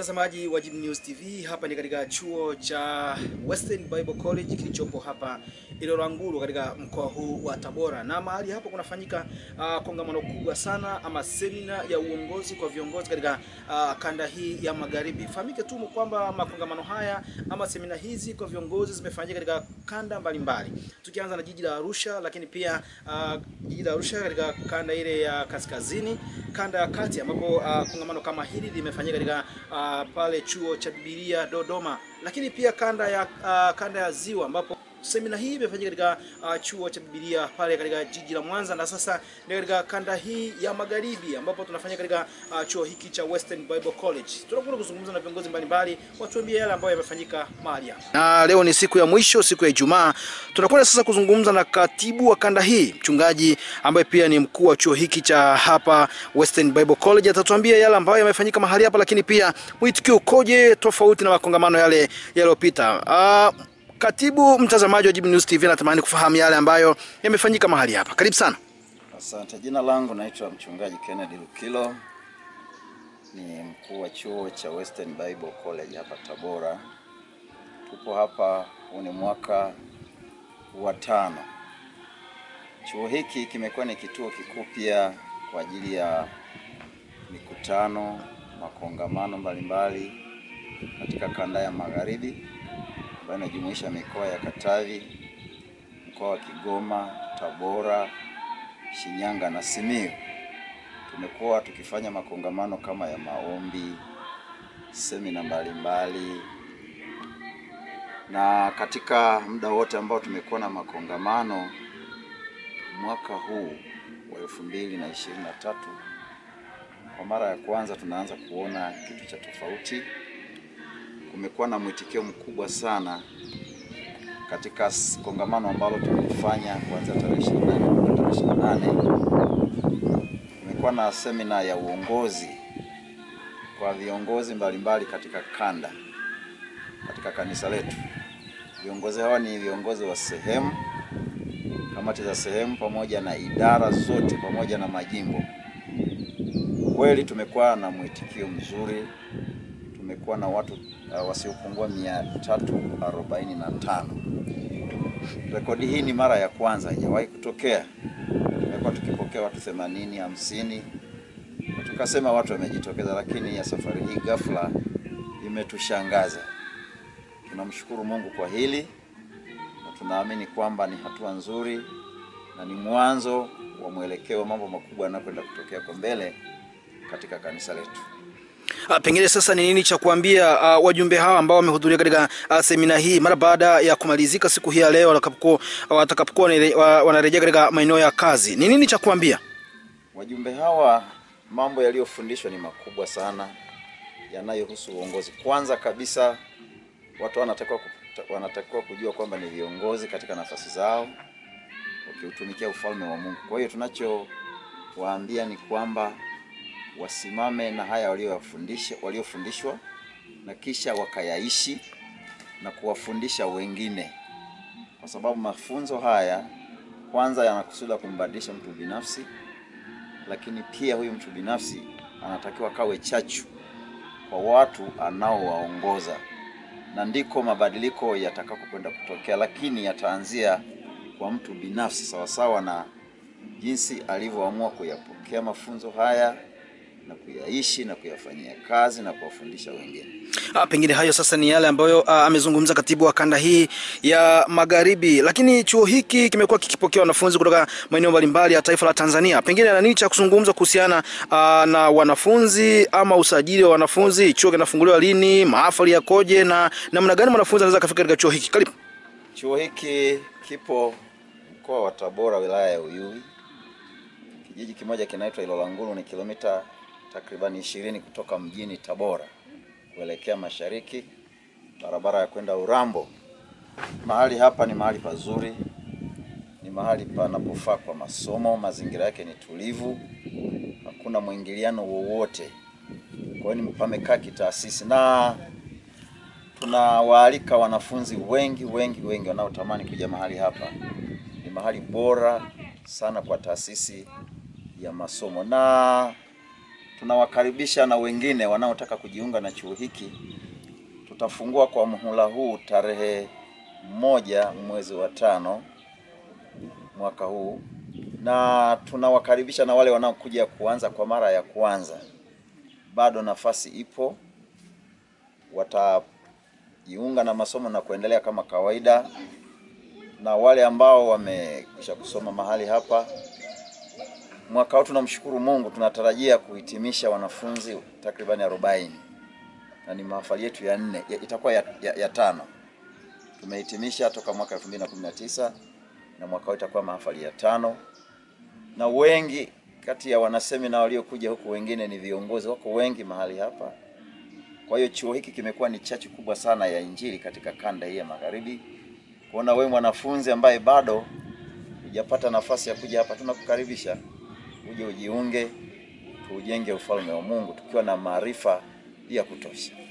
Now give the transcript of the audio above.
mtazamaji wa Jim News TV, hapa ni katika chuo cha Western Bible College kilichopo hapa Ilolangulu katika mkoa huu wa Tabora, na mahali hapo kunafanyika uh, kongamano kubwa sana ama semina ya uongozi kwa viongozi katika uh, kanda hii ya magharibi. Fahamike tu kwamba makongamano haya ama semina hizi kwa viongozi zimefanyika katika kanda mbalimbali, tukianza na jiji la Arusha, lakini pia uh, jiji la Arusha katika kanda ile ya kaskazini, kanda ya kati ambapo uh, kongamano kama hili limefanyika katika uh, pale chuo cha Biblia Dodoma, lakini pia kanda ya uh, kanda ya Ziwa ambapo semina hii imefanyika katika uh, chuo cha Biblia pale katika jiji la Mwanza, na sasa ni katika kanda hii ya magharibi ambapo tunafanya katika uh, chuo hiki cha Western Bible College. Tunakwenda kuzungumza na viongozi mbalimbali watuambie yale ambayo yamefanyika mahali hapa, na leo ni siku ya mwisho, siku ya Ijumaa. Tunakwenda sasa kuzungumza na katibu wa kanda hii, mchungaji ambaye pia ni mkuu wa chuo hiki cha hapa Western Bible College. Atatuambia yale ambayo yamefanyika mahali hapa, lakini pia mwitikio ukoje tofauti na makongamano yale yaliyopita. Uh, Katibu, mtazamaji wa Jim News TV anatamani kufahamu yale ambayo yamefanyika mahali hapa. Karibu sana. Asante. Jina langu naitwa mchungaji Kennedy Lukilo, ni mkuu wa chuo cha Western Bible College hapa Tabora. Tupo hapa, huu ni mwaka wa tano. Chuo hiki kimekuwa ni kituo kikuu pia kwa ajili ya mikutano, makongamano mbalimbali katika kanda ya magharibi ambayo inajumuisha mikoa ya Katavi, mkoa wa Kigoma, Tabora, Shinyanga na Simiyu. Tumekuwa tukifanya makongamano kama ya maombi, semina mbalimbali, na katika muda wote ambao tumekuwa na makongamano mwaka huu wa elfu mbili na ishirini na tatu, kwa mara ya kwanza tunaanza kuona kitu cha tofauti. Kumekuwa na mwitikio mkubwa sana katika kongamano ambalo tulifanya kuanzia tarehe 28 mpaka tarehe 28. Kumekuwa na semina ya uongozi kwa viongozi mbalimbali katika kanda, katika kanisa letu. Viongozi hawa ni viongozi wa sehemu, kamati za sehemu, pamoja na idara zote, pamoja na majimbo. Kweli tumekuwa na mwitikio mzuri tumekuwa na watu uh, wasiopungua mia tatu arobaini na tano. Rekodi hii ni mara ya kwanza, haijawahi kutokea. Tumekuwa tukipokea watu themanini, hamsini, tukasema watu wamejitokeza, lakini ya safari hii ghafla imetushangaza. Tunamshukuru Mungu kwa hili na tunaamini kwamba ni hatua nzuri na ni mwanzo wa mwelekeo wa mambo makubwa yanayokwenda kutokea kwa mbele katika kanisa letu. Uh, pengine sasa ni nini cha kuambia uh, wajumbe hawa ambao wamehudhuria katika uh, semina hii mara baada ya kumalizika siku hii ya leo watakapokuwa watakapokuwa wanarejea katika maeneo ya kazi, ni nini cha kuambia wajumbe hawa? Mambo yaliyofundishwa ni makubwa sana yanayohusu uongozi. Kwanza kabisa, watu wanatakiwa wanatakiwa kujua kwamba ni viongozi katika nafasi zao wakiutumikia ufalme wa Mungu. Kwa hiyo tunachowaambia ni kwamba wasimame na haya waliofundisha waliofundishwa na kisha wakayaishi na kuwafundisha wengine, kwa sababu mafunzo haya kwanza yanakusudia kumbadilisha mtu binafsi, lakini pia huyu mtu binafsi anatakiwa kawe chachu kwa watu anaowaongoza, na ndiko mabadiliko yatakapokwenda kutokea, lakini yataanzia kwa mtu binafsi, sawasawa na jinsi alivyoamua kuyapokea mafunzo haya na kuyaishi na kuyafanyia kazi na kuwafundisha wengine. Ah, pengine hayo sasa ni yale ambayo ah, amezungumza katibu wa kanda hii ya magharibi. Lakini chuo hiki kimekuwa kikipokea wanafunzi kutoka maeneo mbalimbali ya taifa la Tanzania. Pengine ana nini cha kuzungumza kuhusiana ah, na wanafunzi ama usajili wa wanafunzi? Chuo kinafunguliwa lini? Mahafali yakoje na namna gani mwanafunzi anaweza kufika katika chuo hiki? Karibu. Chuo hiki kipo mkoa wa Tabora, wilaya ya Uyui. Kijiji kimoja kinaitwa Ilolangulu, ni kilomita takribani ishirini kutoka mjini Tabora kuelekea mashariki, barabara ya kwenda Urambo. Mahali hapa ni mahali pazuri, ni mahali panapofaa kwa masomo. Mazingira yake ni tulivu, hakuna mwingiliano wowote, kwa hiyo pamekaa kitaasisi, na tunawaalika wanafunzi wengi wengi wengi wanaotamani kuja mahali hapa. Ni mahali bora sana kwa taasisi ya masomo na tunawakaribisha na wengine wanaotaka kujiunga na chuo hiki. Tutafungua kwa muhula huu tarehe moja mwezi wa tano mwaka huu, na tunawakaribisha na wale wanaokuja kuanza kwa mara ya kwanza, bado nafasi ipo, watajiunga na masomo na kuendelea kama kawaida, na wale ambao wamekwisha kusoma mahali hapa mwaka huu tunamshukuru Mungu, tunatarajia kuhitimisha wanafunzi takribani arobaini na ni mahafali yetu ya nne ya, itakuwa ya, ya, ya tano. Tumehitimisha toka mwaka 2019 na mwaka huu itakuwa mahafali ya tano, na wengi kati ya wanasemina waliokuja huku, wengine ni viongozi, wako wengi mahali hapa. Kwa hiyo chuo hiki kimekuwa ni chachu kubwa sana ya Injili katika kanda hii ya magharibi. Kuona wewe mwanafunzi ambaye bado hujapata nafasi ya kuja hapa, tunakukaribisha uje ujiunge, tuujenge ufalme wa Mungu tukiwa na maarifa ya kutosha.